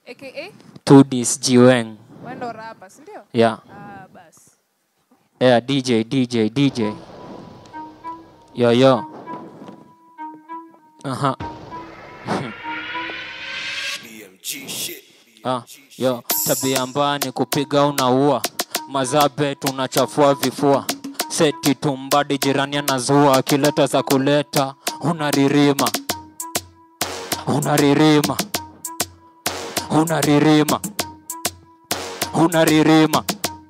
aka Tudis Jiweng. wendo rapa si ndio Yeah. ah basi Yeah, DJ, DJ, DJ. Yo, yo. Aha. Ah, yo, tabia mbaya ni kupiga unaua, mazabe tunachafua vifua, seti tumbadi jirani anazua, akileta za kuleta unaririma, unaririma, unaririma, unaririma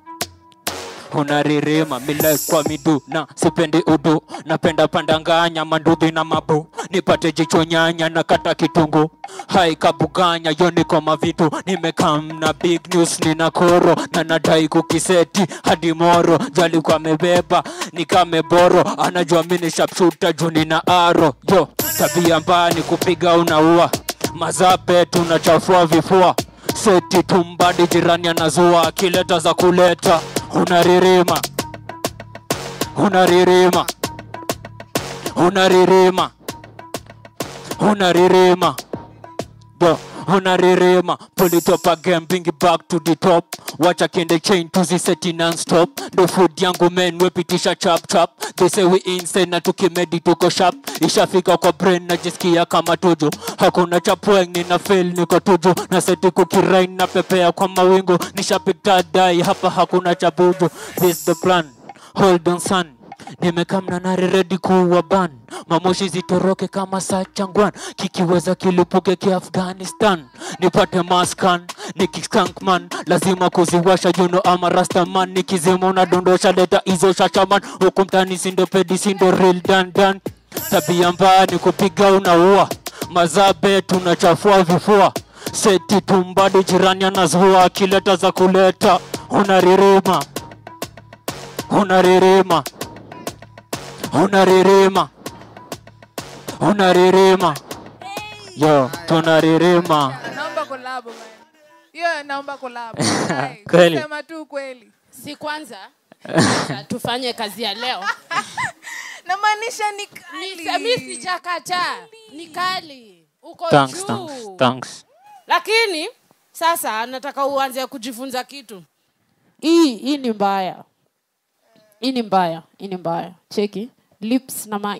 unaririma mile kwa midu na sipendi udu napenda pandanganya mandudhi na mabu nipate jicho nyanya na kata kitungu hai kabuganya yo niko mavitu nimekam na big news nina koro na nadai kukiseti hadi moro jali kwa mebeba nikameboro anajua mini shapshuta juu nina aro yo tabia mbaya ni kupiga unaua mazabe tunachafua vifua seti tumbadi jirani anazua akileta za kuleta unaririma unaririma unaririma unaririma Yo, unaririma pull it up again bring it back to the top wacha kende chain tuziseti non-stop ndo food yangu men wepitisha chap chap they say we insane na tukimedi tuko sharp ishafika kwa brain najisikia kama tuju hakuna chapweng nina fail niko tuju na seti kukirain na pepea kwa mawingu nishapita dai hapa hakuna chabuju this the plan hold on son nimekamna nare redi kuwa ban mamoshi zitoroke kama saa changwan kikiweza kilipuke kiafghanistan nipate maskan nikiskankman lazima kuziwasha juno ama rastaman nikizima unadondosha leta hizo shashaman huku mtani sindo pedi sindo real dandan tabia mbaya ni kupiga unaua mazabe tunachafua vifua seti tumbadi jirani anazua akileta za kuleta unaririma unaririma unaririma unaririma yo tunaririma naomba kolabo man hiyo naomba kolabo Ai, Kweli. kusema tu kweli si kwanza Acha tufanye kazi ya leo namaanisha ni Ni- kali. mi sijakataa ni kali uko thanks thanks juu thanks lakini sasa nataka uanze kujifunza kitu hii hii ni mbaya hii ni mbaya hii ni mbaya cheki lips na mic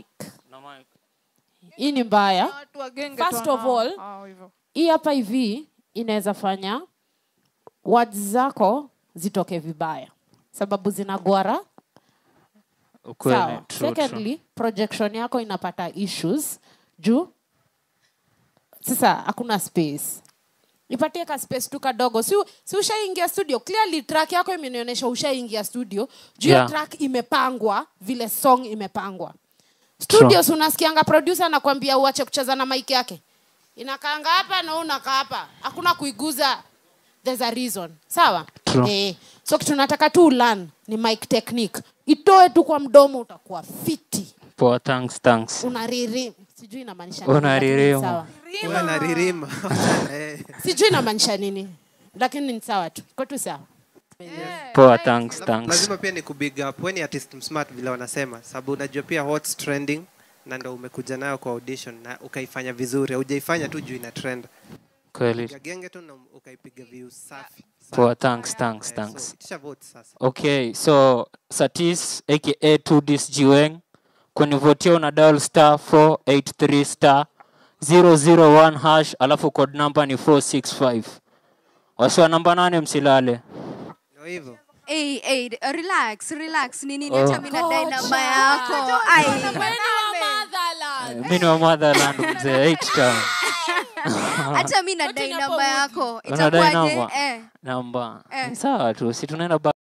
hii ni mbaya watu wagenge First tu of wanao- all, hao hivyo. hii hapa hivi inaweza fanya words zako zitoke vibaya sababu zinagwara ukweli sawa true, true. secondly projection yako inapata issues juu sasa hakuna space ipatie ka space tu kadogo si, si ushaingia studio clearly track yako imenionyesha ushaingia studio juu Yeah. yeah. track imepangwa vile song imepangwa studios unasikianga producer anakwambia uache kucheza na mic yake inakaanga hapa na wewe unakaa hapa hakuna kuiguza there's a reason sawa True. eh, so kitu nataka tu learn ni mic technique itoe tu kwa mdomo utakuwa fiti poa thanks thanks unariri sijui inamaanisha nini, Unaririma. lakini ni sawa. Wewe na ririma Wachana, eh. sijui inamaanisha nini lakini ni sawa tu iko tu sawa poa thanks thanks lazima pia ni kubig up weni artist smart vile wanasema sababu unajua pia what's trending na ndo umekuja nayo kwa audition na ukaifanya vizuri haujaifanya tu juu ina trend kweli Piga genge tu na ukaipiga views safi poa thanks thanks Eh, thanks so, itisha vote sasa okay so satis aka 2dis jiweng kunivotia una dial star 483 star 001 hash alafu code number ni 465 wasiwa namba nane msilale ndio hivyo Hey, hey, relax, relax. Ni nini Oh. acha mimi nadai namba yako. Ai. mi ni wa motherland mzee H town Acha mimi nadai namba yako. Unadai Itakuwaje? namba? Eh. namba Eh. sawa tu si tunaenda ba